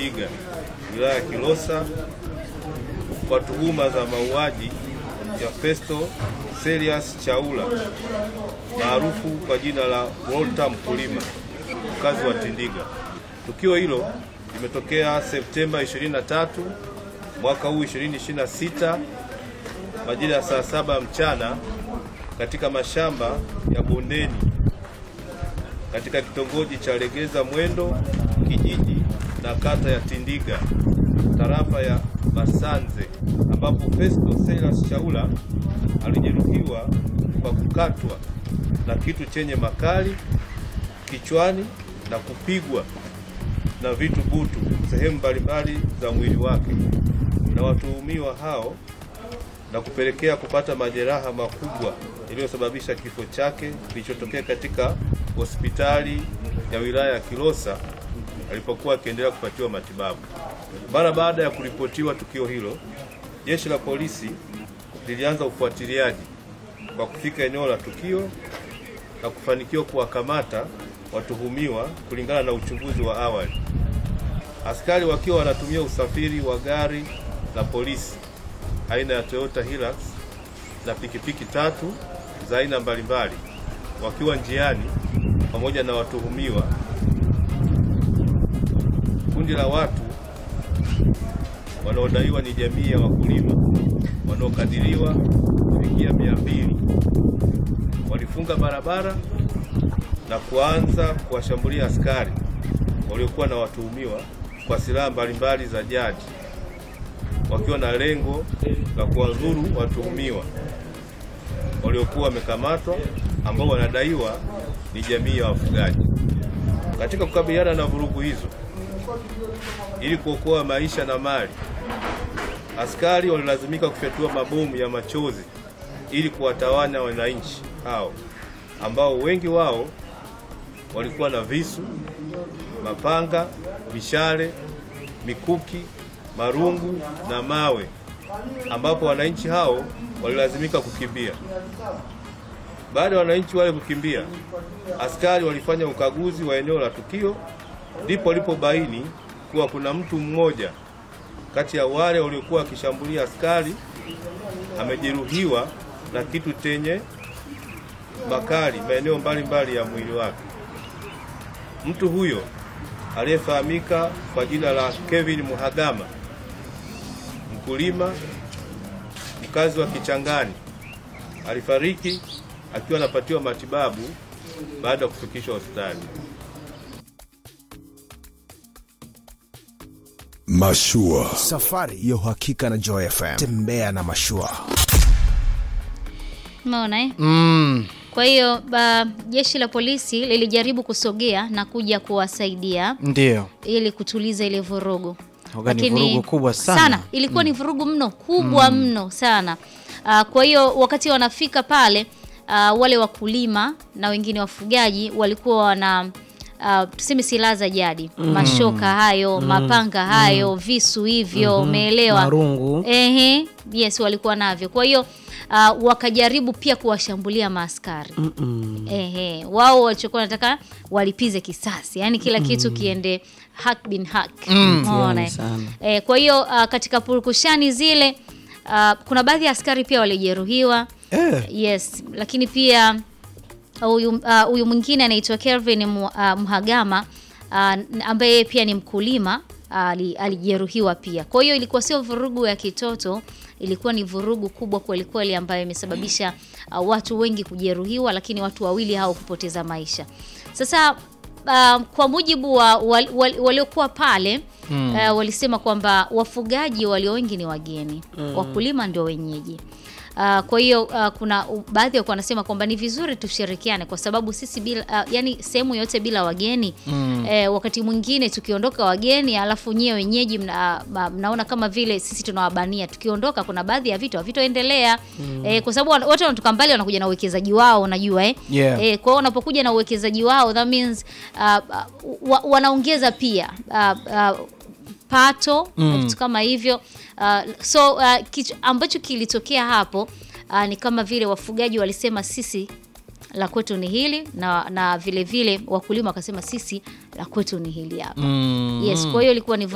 Tindiga, wilaya ya Kilosa kwa tuhuma za mauaji ya Festo Serious Chaula maarufu kwa jina la Walter Mkulima, mkazi wa Tindiga. Tukio hilo limetokea Septemba 23 mwaka huu 2026 majira ya saa saba mchana katika mashamba ya bondeni katika kitongoji cha Legeza Mwendo kijiji na kata ya Tindiga tarafa ya Masanze ambapo Festo Silas Chaula alijeruhiwa kwa kukatwa na kitu chenye makali kichwani na kupigwa na vitu butu sehemu mbalimbali za mwili wake na watuhumiwa hao na kupelekea kupata majeraha makubwa yaliyosababisha kifo chake kilichotokea katika hospitali ya wilaya ya Kilosa alipokuwa akiendelea kupatiwa matibabu. Mara baada ya kuripotiwa tukio hilo, jeshi la polisi lilianza ufuatiliaji kwa kufika eneo la tukio na kufanikiwa kuwakamata watuhumiwa kulingana na uchunguzi wa awali. Askari wakiwa wanatumia usafiri wa gari la polisi aina ya Toyota Hilux na pikipiki tatu za aina mbalimbali wakiwa njiani pamoja na watuhumiwa. Kundi la watu wanaodaiwa ni jamii ya wakulima wanaokadiriwa kufikia mia mbili walifunga barabara na kuanza kuwashambulia askari waliokuwa na watuhumiwa kwa silaha mbalimbali za jadi wakiwa na lengo la kuwadhuru watuhumiwa waliokuwa wamekamatwa ambao wanadaiwa ni jamii ya wafugaji. Katika kukabiliana na vurugu hizo, ili kuokoa maisha na mali, askari walilazimika kufyatua mabomu ya machozi ili kuwatawanya wananchi hao ambao wengi wao walikuwa na visu, mapanga, mishale, mikuki, marungu na mawe, ambapo wananchi hao walilazimika kukimbia. Baada ya wananchi wale kukimbia, askari walifanya ukaguzi wa eneo la tukio, ndipo walipobaini kuwa kuna mtu mmoja kati ya wale waliokuwa wakishambulia askari amejeruhiwa na kitu chenye makali maeneo mbalimbali ya mwili wake. Mtu huyo aliyefahamika kwa jina la Kevin Muhagama, mkulima mkazi wa Kichangani, alifariki akiwa anapatiwa matibabu baada ya kufikishwa hospitali. Mashua. Safari ya uhakika na Joy FM. Tembea na mashua. Umeona eh? Mm. Kwa hiyo ba- jeshi la polisi lilijaribu kusogea na kuja kuwasaidia Ndio. ili kutuliza ile vurugu. Waga ni vurugu kubwa sana. Ilikuwa ni vurugu mno kubwa mno sana. Ah, kwa hiyo wakati wanafika pale ah, wale wakulima na wengine wafugaji walikuwa wana Uh, tuseme silaha za jadi mashoka hayo mapanga hayo visu hivyo umeelewa Marungu. Ehe, yes walikuwa navyo. Kwa hiyo uh, wakajaribu pia kuwashambulia maaskari. Ehe, wao walichokuwa wanataka walipize kisasi, yaani kila kitu kiende hak bin hak. Umeona, eh? sana. Eh, kwa hiyo uh, katika purukushani zile uh, kuna baadhi ya askari pia walijeruhiwa. Eh. Yes, lakini pia huyu uh, huyu mwingine anaitwa Kelvin Mu- uh, Mhagama uh, ambaye pia ni mkulima ali- alijeruhiwa pia. Kwa hiyo ilikuwa sio vurugu ya kitoto, ilikuwa ni vurugu kubwa kweli kweli ambayo imesababisha uh, watu wengi kujeruhiwa, lakini watu wawili hao kupoteza maisha. Sasa uh, kwa mujibu wa wal, wal, waliokuwa pale uh, walisema kwamba wafugaji walio wengi ni wageni, wakulima ndio wenyeji. Uh, kwa hiyo uh, kuna uh, baadhi walikuwa wanasema kwamba ni vizuri tushirikiane kwa sababu sisi bila uh, yani sehemu yote bila wageni eh, wakati mwingine tukiondoka wageni alafu nyie wenyeji mna, ma- mnaona kama vile sisi tunawabania tukiondoka kuna baadhi ya vitu havitoendelea eh, kwa sababu wana- watu wanatoka mbali wanakuja na uwekezaji wao unajua eh? Yeah. Eh, kwa hiyo wanapokuja na uwekezaji wao that means uh, uh, wa, wanaongeza pia uh, uh, pato na vitu kama hivyo uh, so uh, kitu ambacho kilitokea hapo uh, ni kama vile wafugaji walisema sisi la kwetu ni hili na, na vile vile wakulima wakasema sisi la kwetu ni hili hapa yes kwa hiyo ilikuwa ni